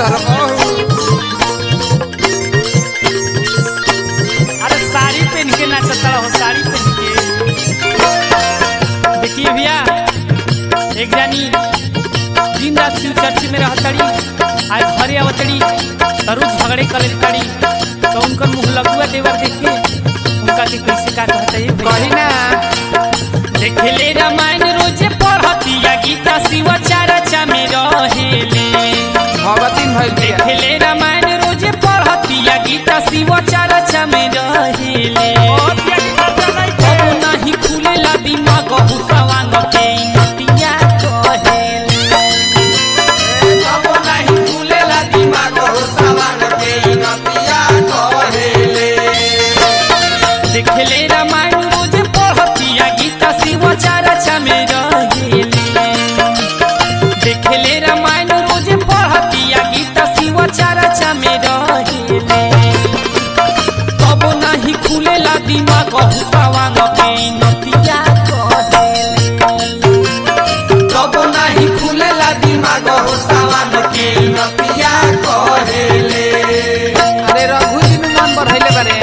अरे साड़ी पहन के नाचता रहो साड़ी पहन के देखिए भैया एक जानी दिन रात शिव चर्च में रहतड़ी आज घरे आवतड़ी तरुज झगड़े करे तड़ी तो उनकर मुंह लगुआ देवर देखे उनका के कैसे का कहता है कही भैया ना देखले रामायण रोजे पढ़तिया गीता शिव चारचा में रहेले भगतिन भइल बिया देखले रामायण रोजे पढ़तिया गीता शिव चारचा में रहेले कबो नाही खुलेला दिमाग हुसवांग के नतिया कहेले कबो नाही खुलेला दिमाग हो सवान के नतिया कहेले देखले रामायण रोजे पढ़तिया गीता शिव चारचा में रहेले देखले रामायण रोजे पढ़तिया गीता शिव चारचा में रहेले कबो नाही खुलेला दिमाग हुसवांग के नतिया कहेले कबो नाही खुलेला दिमाग हो सवान के नतिया कहेले अरे रघु जी में मन बढ़ैले बारे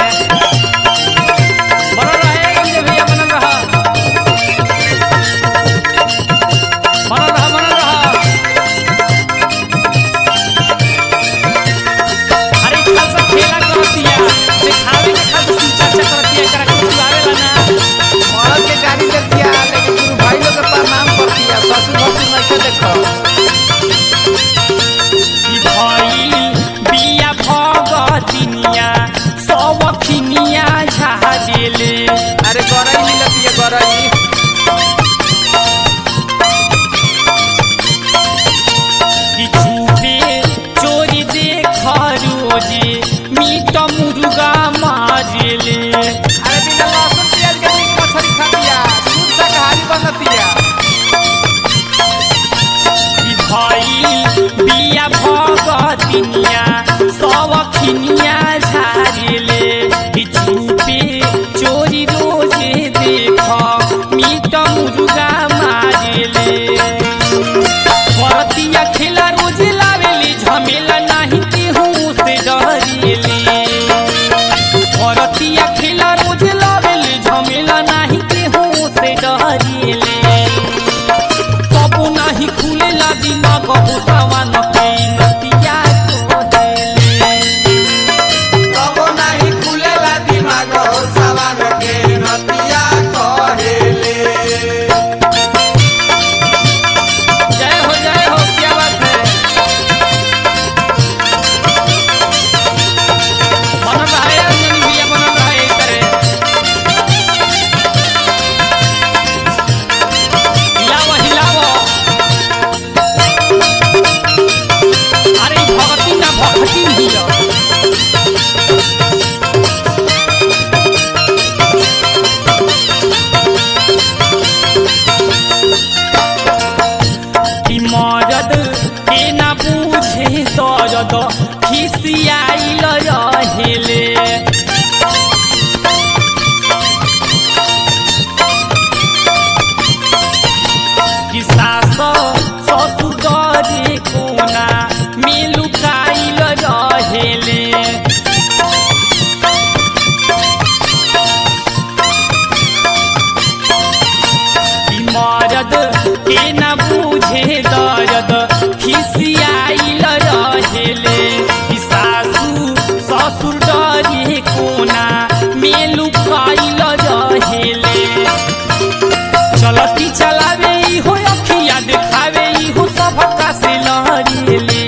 बनल रहे गंजे भैया बनल रहा बनल रहा बनल रहा अरे ई खालसा खेला करतिया देखावे के खालसा सूचा चक्रतिया एकरा के सुआवेला ना औरत के गाड़ी देखिया लेकिन गुरु भाई लोग के प्रणाम करतिया ससुर भसुर नहीं के देखो ई भइल बिया भगतिनिया सब खिनिया झाजेले अरे गरई मिलतिया गरई कि झूठे चोरी देख रोजे मीट मुर्गा मारेले अरे बिना लहसुन प्याज के मीट मछली खातिया शुद्ध शाकाहारी बनतिया कि भइल बिया भगतिनिया सब खिनिया झारेले कि झूठे चोरी रोजे देख मीट मुर्गा मारेले भरतिया खेला रोज लावेली झमेला नहीं केहू से डरेली भरतिया खेला रोज लावेली झमेला नहीं केहू से डरेली कबो नहीं खुलेला दिमाग हुसवान के नतिया को देले कबो नाही खुलेला दिमाग हो सवान के नतिया कहेले जय हो जय हो क्या बात है बनल रहा है अंजनी भैया बनल रहा है इस तरह हिलावो हिलावो अरे ई भगती ना भगती हिलो कि मरद के ना पूछे दर्द खिसियाइल रहेले कि सास ससुर डरे कोना मिलुकाइल रहेले कि मरद के न बूझे दर्द खिसियाइल रहेले कि सासू ससुर डरे कोना मेलु खाइल रहेले चलती चलावे इहो अखिया देखावे इहो सबका से लहरेले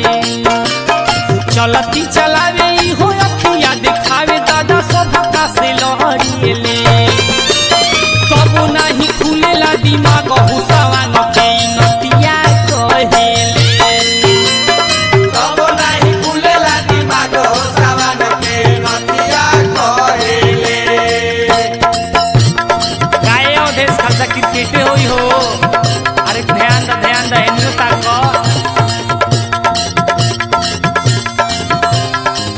चलती चलावे इहो अखिया देखावे दादा सबका से लहरेले कबो नाही खुलेला दिमाग हुसवान के नतिया कहेले कबो नाही खुलेला दिमाग हो सवान के नतिया कहेले गाय अवधेश खालसा क्रिकेटे होई हो अरे ध्यान द ध्यान द एन्यो ताको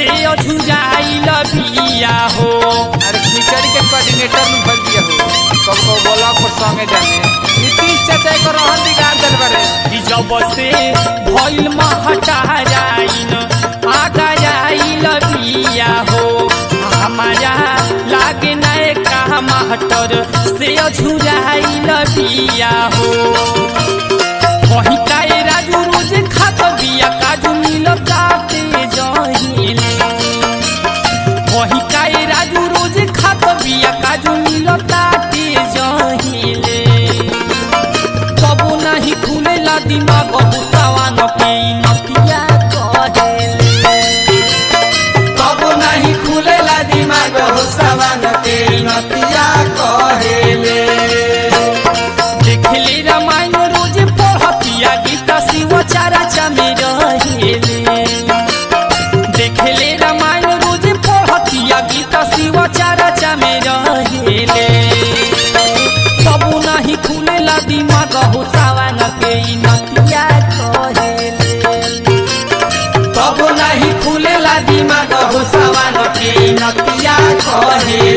से अझुराइल बिया हो अरे खिचड़ी के कोऑर्डिनेटर में भर दिया हो कब कब बोला पर संगे जाने नीतीश चाचा को रहन बिगाड़ देल बारे कि जब से भइल महटाराइन आगा आइल बिया हो हमारा लागे नए का महटर से अझुराइल बिया हो वही काए राजू रोज खात बिया काजू मिलता ते जहिले वही काए राजू रोज खात बिया काजू मिलता ते जहिले कबो नहीं खुलेला दिमाग गुस्सावान के नतिया कहेले कब नहीं खुलेला दिमाग हो सवान के नतिया कहेले देखले रामायण रोज पढ़तिया गीता शिव चारा चमे रहेले देखले रामायण रोज पढ़तिया गीता शिव चारा चमे रहेले कबो नहीं खुलेला दिमाग हो सावान के नतिया कहेले कब नहीं खुलेला दिमाग हो सवान के नतिया कहेले